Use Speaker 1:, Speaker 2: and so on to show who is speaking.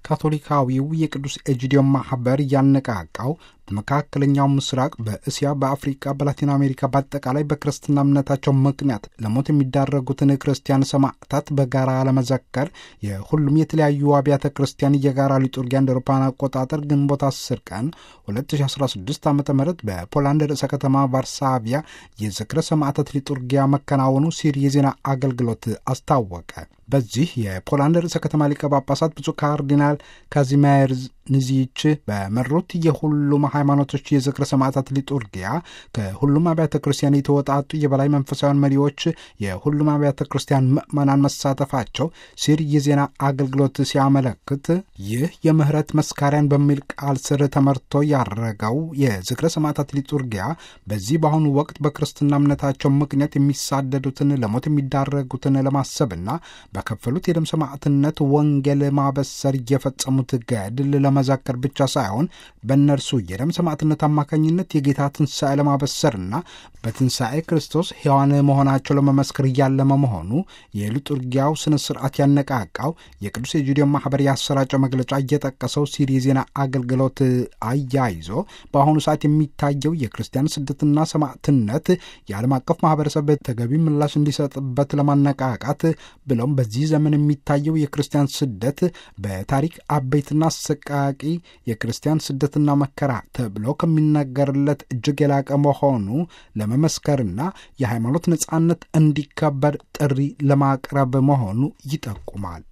Speaker 1: ካቶሊካዊው የቅዱስ ኤጂዲዮን ማህበር ያነቃቃው በመካከለኛው ምስራቅ፣ በእስያ፣ በአፍሪካ፣ በላቲን አሜሪካ በአጠቃላይ በክርስትና እምነታቸው ምክንያት ለሞት የሚዳረጉትን ክርስቲያን ሰማዕታት በጋራ ለመዘከር የሁሉም የተለያዩ አብያተ ክርስቲያን የጋራ ሊጡርጊያ እንደ አውሮፓውያን አቆጣጠር ግንቦት 10 ቀን 2016 ዓ ም በፖላንድ ርዕሰ ከተማ ቫርሳቪያ የዝክረ ሰማዕታት ሊጡርጊያ መከናወኑ ሲር የዜና አገልግሎት አስታወቀ። በዚህ የፖላንድ ርዕሰ ከተማ ሊቀ ጳጳሳት ብፁዕ ካርዲናል ካዚሜርዝ ንዚች በመሩት የሁሉም ሃይማኖቶች የዝክረ ሰማዕታት ሊጡርጊያ ከሁሉም አብያተ ክርስቲያን የተወጣጡ የበላይ መንፈሳዊያን መሪዎች፣ የሁሉም አብያተ ክርስቲያን ምዕመናን መሳተፋቸው ሲር የዜና አገልግሎት ሲያመለክት ይህ የምህረት መስካሪያን በሚል ቃል ስር ተመርቶ ያረገው የዝክረ ሰማዕታት ሊጡርጊያ በዚህ በአሁኑ ወቅት በክርስትና እምነታቸው ምክንያት የሚሳደዱትን ለሞት የሚዳረጉትን ለማሰብና በከፈሉት የደም ሰማዕትነት ወንጌል ማበሰር እየፈጸሙት ገድል ለመዘከር ብቻ ሳይሆን በእነርሱ የደም ሰማዕትነት አማካኝነት የጌታ ትንሣኤ ለማበሰርና በትንሣኤ ክርስቶስ ሕያዋን መሆናቸው ለመመስከር እያለመ መሆኑ የሊጡርጊያው ስነ ስርዓት ያነቃቃው የቅዱስ ኤጂዲዮን ማኅበር ያሰራጨው መግለጫ እየጠቀሰው ሲር የዜና አገልግሎት አያይዞ በአሁኑ ሰዓት የሚታየው የክርስቲያን ስደትና ሰማዕትነት የዓለም አቀፍ ማኅበረሰብ ተገቢ ምላሽ እንዲሰጥበት ለማነቃቃት ብለውም በዚህ ዘመን የሚታየው የክርስቲያን ስደት በታሪክ አበይትና አሰቃቂ የክርስቲያን ስደትና መከራ ተብሎ ከሚነገርለት እጅግ የላቀ መሆኑ ለመመስከርና የሃይማኖት ነጻነት እንዲከበር ጥሪ ለማቅረብ መሆኑ ይጠቁማል።